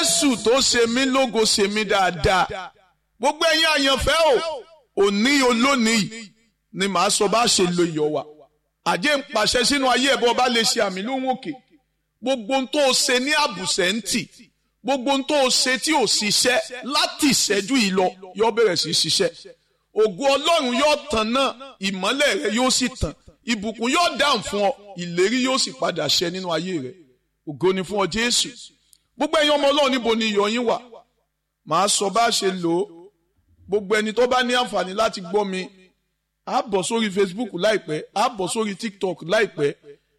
jésù tó ṣe mí lógo ṣe mí dáadáa gbogbo ẹ̀yin àyànfẹ́ o òní olónìí ni màá sọ bá ṣe lo iyọ̀ wa àjẹ́ ń pàṣẹ sínú ayé ẹ̀bọ bá lè ṣe àmì lóhùn òkè gbogbo ohun tó o ṣe ní àbùsẹ̀ ń tì gbogbo ohun tó o ṣe tí ò ṣiṣẹ́ láti ìṣẹ́jú yìí lọ yóò bẹ̀rẹ̀ sí í ṣiṣẹ́ ògo ọlọ́run yóò tàn náà ìmọ́lẹ̀ rẹ yóò sì tàn ìbùkún yóò dáhùn fún ọ ìlérí yóò sì padà ṣẹ nínú ayé rẹ ògo ni fún ọ jésù gbogbo ẹ̀yin ọmọ ọlọ́run níbo ni iyọ̀ yín wà màá sọ bá ṣe lò ó gbogbo ẹni tó bá ní àǹfààní láti gbọ́ mi á bọ̀ sórí facebook láìpẹ́ á bọ̀ sórí tiktok láìpẹ́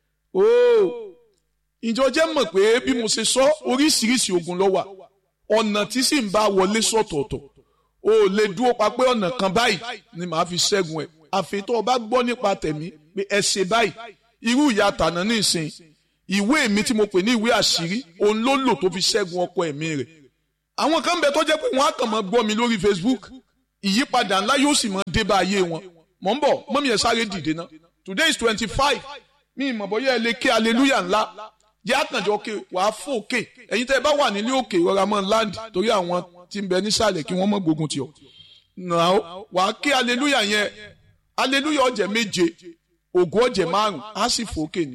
ooo ìjọ jẹ́ mọ̀ pé bí mo ṣe sọ oríṣiríṣi ogun ló wà ọ̀nà tí sì ń bá wọlé sọ̀tọ̀ọ̀tọ̀ o ò lè dúró pa pé ọ̀nà kan báyìí ni màá fi ṣẹ́gun ẹ̀ àfi tó o bá gbọ́ nípa tẹ̀mí pé ẹ ṣe báyìí irú ìyá tànà ní ìsìn ìwé mi tí mo pè ní ìwé àṣírí òun ló lò tó fi ṣẹ́gun ọkọ ẹ̀mí rẹ̀ àwọn kan bẹ tó jẹ́ pé wọ́n á kàn máa gbọ́ mi lórí facebook ìyípadà ńlá yóò sì máa dé bá ayé wọn mọ̀ ń bọ̀ mọ́mí ẹ̀ sáré dìde ná today is twenty five mi ìmọ̀ bọ́yá ẹ lè ké hallelujah ńlá jẹ́ àkànjọ òkè wàá fò òkè ẹ̀yin tẹ́ ẹ bá wà nílé òkè rọra mọ́ land torí àwọn tí ń bẹ nísàlẹ̀ kí wọ́n mọ̀ gbógun tì ọ́ náà wàá ké hallelujah yẹn hallelujah ọ̀jẹ̀ méje ògo ọ̀jẹ̀ márùn á sì fò òkè ni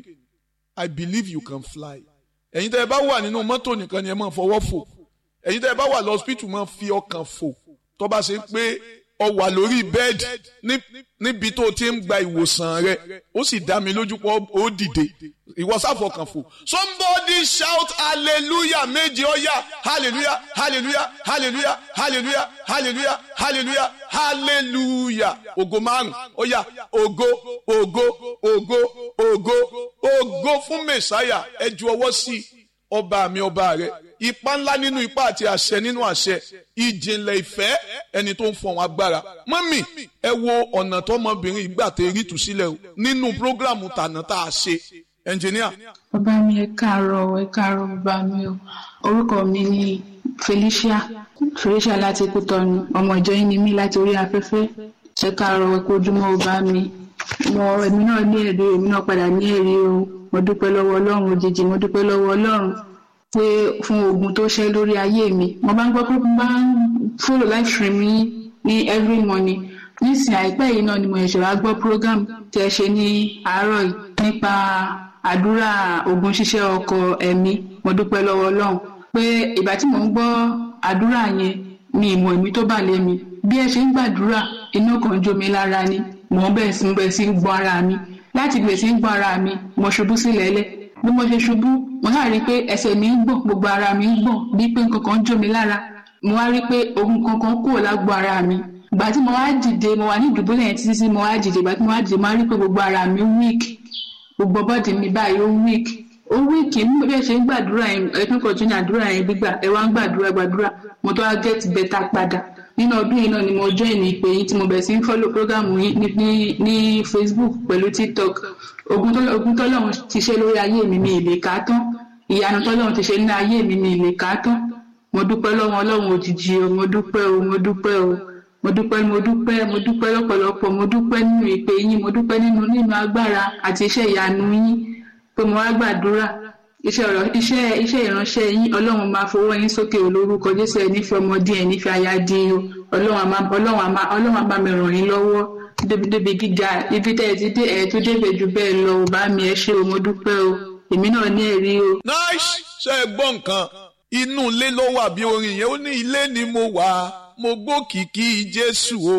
i believe you can fly ẹ̀yin tẹ́ ẹ bá wà nínú mọ́tò nìkan ni ẹ máa fọwọ́ fò ẹ̀yin tẹ́ ẹ bá wà lọ́sípítù máa fi ọkàn fò tó bá ṣe pé ọ wà lórí bẹ́ẹ̀dì níbi tó ti ń gba ìwòsàn rẹ ó sì dá mi lójú pé ó dìde ìwọ sáfọkàn fò somebody shout hallelujah méje ọyá hallelujah hallelujah hallelujah hallelujah hallelujah hallelujah hallelujah ògo márùn ọyá ògo ògo ògo ògo ògo fún mẹsáyà ẹ ju ọwọ́ sí ọba mi ọba rẹ ipa ńlá nínú ipa àti àṣẹ nínú àṣẹ ìjìnlẹ̀ ìfẹ́ ẹni tó ń fọ̀hún agbára mọ́mì ẹ wo ọ̀nà tọmọbìnrin ìgbà tẹ rí tù sílẹ̀ o nínú prógrámù tànà tá a ṣe ẹnjìníà. bàbá mi ẹ káàárọ̀ ẹ káàárọ̀ bàbá mi o orúkọ mi ni Felicia Felicia láti Kútọ̀nù ọmọ ìjọ yín ni mí láti orí afẹ́fẹ́ ẹ káàárọ̀ ẹ kú ojúmọ́ bàbá mi mo èmi náà ní èrè èmi náà padà ní èrè o mo dúpẹ́ lọ́wọ́ Ọlọ́run òjijì mo dúpẹ́ lọ́wọ́ Ọlọ́run pé fún ogun tó ṣẹ́ lórí ayé mi mo bá ń gbọ́ pé mo bá ń follow live stream yín ní every morning nísìnyí àìpẹ́ yìí náà ni mo ṣẹ̀ṣẹ̀ wá gbọ́ program tí ẹ ṣe ní àárọ̀ yìí nípa àdúrà ogun ṣíṣẹ́ ọkọ ẹ̀mí mo dúpẹ́ lọ́wọ́ Ọlọ́run pé ìgbà tí mò ń gbọ́ àdúrà yẹn mi ìmọ̀ ẹ̀mí tó bà lé mi bí ẹ ṣe ń gbàdúrà inú kan jó mi lára ni mò ń bẹ̀rẹ̀ sí bẹ̀rẹ̀ sí gbọ́ ara mi láti bẹ̀rẹ̀ sí gbọ́ ara mi mo ṣubú sílẹ̀ lẹ̀ bí mo ṣe ṣubú mo náà rí i pé ẹsẹ̀ mi ń gbọ̀n gbogbo ara mi ń gbọ̀n bí pé nǹkan kan jó mi lára mo wá rí i pé ogun kankan kúrò lágbo ara mi ìgbà tí mo wá dìde mo wà ní ìdùbúlẹ̀ yẹn títí tí mo wá dìde ìgbà tí mo wá dìde mo wá rí i pé gbogbo ara mi weak gbogbo bọ́ọ̀dì mi báyìí ó weak ó weak ní bí ẹ ṣe ń gbàdúrà yẹn ẹ tún kọjú ní àdúrà yẹn gbígbà ẹ wá ń gbàdúrà gbàdúrà mo tó wá get better padà nínú ọdún yìí náà ni mo join ìpè yìí tí mo bẹ̀rẹ̀ sí ń follow program yìí ní ní ní Facebook pẹ̀lú TikTok ogun tọ́lọ́run ti ṣe lórí ayé mi mi ì lè kà á tán ìyanu tọ́lọ́run ti ṣe ní ayé mi mi ì lè kà á tán mo dúpẹ́ lọ́wọ́ ọlọ́run òjijì o mo dúpẹ́ o mo dúpẹ́ o mo dúpẹ́ mo dúpẹ́ mo dúpẹ́ lọ́pọ̀lọpọ̀ mo dúpẹ́ nínú ìpè yín mo dúpẹ́ nínú nínú agbára àti iṣẹ́ ìyanu yín pé mo wá gbàdúrà iṣẹ́ ọ̀rọ̀ iṣẹ́ iṣẹ́ ìránṣẹ́ yín ọlọ́run máa fọwọ́ yín sókè olórúkọ jésù ẹ̀ nífẹ̀ẹ́ ọmọdé ẹ̀ nífẹ̀ẹ́ aya di o ọlọ́run àmà ọlọ́run àmà ọlọ́run àmà mi ràn yín lọ́wọ́ débi gíga ibi tẹ́ ẹ ti dé ẹ̀ tó débẹ̀ jù bẹ́ẹ̀ lọ ò bá mi ẹ ṣé o mo dúpẹ́ o èmi náà ní ẹ̀rí o. nice ṣe é gbọ́ nǹkan inú ilé ló wà bí orin yẹn ó ní ilé ni mo wà mo gbókìkí jésù o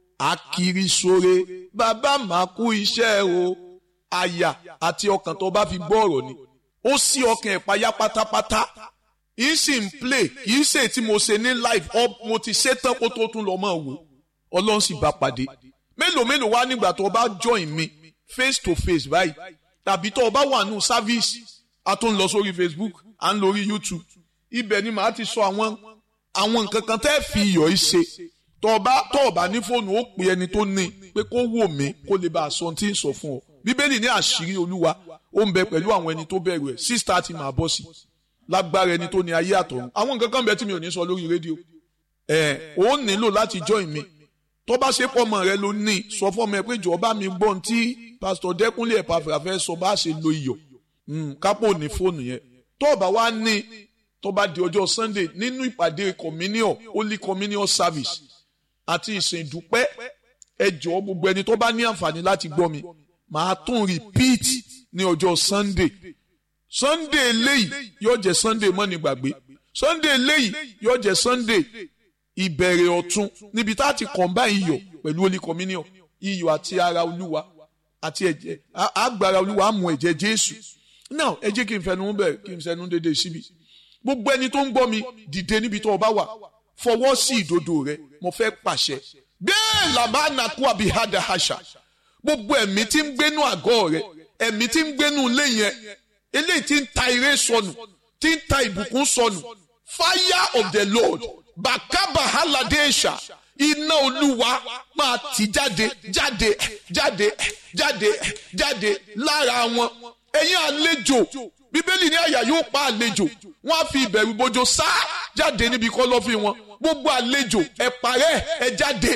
akiri sore bàbá máa kú iṣẹ́ o àyà àti ọkàn tó bá fi gbọ́ ọ̀rọ̀ ni ó sí ọkàn ẹ̀ payá pátápátá yìí sì ń play kìí ṣe tí mo ṣe ní live up mo ti ṣe tán kó tó tún lọ mọ́ wò ọlọ́run sì bá pàdé mélòó mélòó wá nígbà tó o bá join mi face to face báyìí tàbí tó o bá wà nù service a tún lọ sórí Facebook à ń lórí YouTube ibẹ̀ ni màá ti sọ àwọn àwọn nǹkan kan tẹ́ fi iyọ̀ yìí ṣe tó o bá tó o bá ní fóònù ó pe ẹni tó ní pé kó wò mí kó lè bá a sọ ohun tí ń sọ fún ọ bíbélì ní àṣírí olúwa ó ń bẹ pẹ̀lú àwọn ẹni tó bẹ̀rù ẹ̀ six thirty máa bọ́ sí lágbára ẹni tó ní ayé àtọ̀run àwọn nǹkan kan bẹ tí mi ò ní sọ lórí rédíò ẹ̀ ó nílò láti join mi tó bá ṣe pọ̀ mọ́ rẹ ló ní sọ fún ọmọ ẹ pé jọ̀ọ́ bá mi gbọ́ ohun tí pásítọ̀ dẹ́kunlé ẹ̀pàfẹ́ fẹ́ sọ bá ṣe lo iyọ̀ kápò ní fóònù yẹn tó o bá wá ní tó bá di ọjọ́ sunday nínú ìpàdé communion holy communion service àti ìsìn ìdúpẹ́ ẹ jọ̀ọ́ gbogbo ẹni tó bá ní àǹfààní láti gbọ́ mi màá tún repeat ní ọjọ́ sunday sunday eléyìí yóò jẹ́ sunday mọ́ni gbàgbé sunday eléyìí yóò jẹ́ sunday ìbẹ̀rẹ̀ ọ̀tun níbi tá a ti combine iyọ̀ pẹ̀lú holy communion iyọ̀ àti ara olúwa àti ẹ̀jẹ̀ àgbàrá olúwa á mu ẹ̀jẹ̀ jésù now ẹ jẹ́ kí n fẹnu bẹ̀ kí n fẹnu dédé síbi gbogbo ẹni tó ń gbọ́ mi dìde níbi tó o bá wà fọwọ́ sí ìdodo rẹ mo fẹ́ pàṣẹ bẹ́ẹ̀ làbá nàkú àbíhádà àṣà gbogbo ẹ̀mí tí ń gbénú àgọ́ rẹ ẹ̀mí tí ń gbénú ilé yẹn eléyìí tí ń ta ire sọnù tí ń ta ìbùkún sọnù fire of the lord bàkàbà hàlàdéṣà iná olúwa máa tì jáde jáde jáde jáde jáde lára wọn ẹ̀yin àlejò bíbélì ní àyà yóò pa àlejò wọn á fi ìbẹ̀rù bojo sá jáde níbi kọ́lọ́fín wọn gbogbo àlejò ẹ parẹ́ ẹ jáde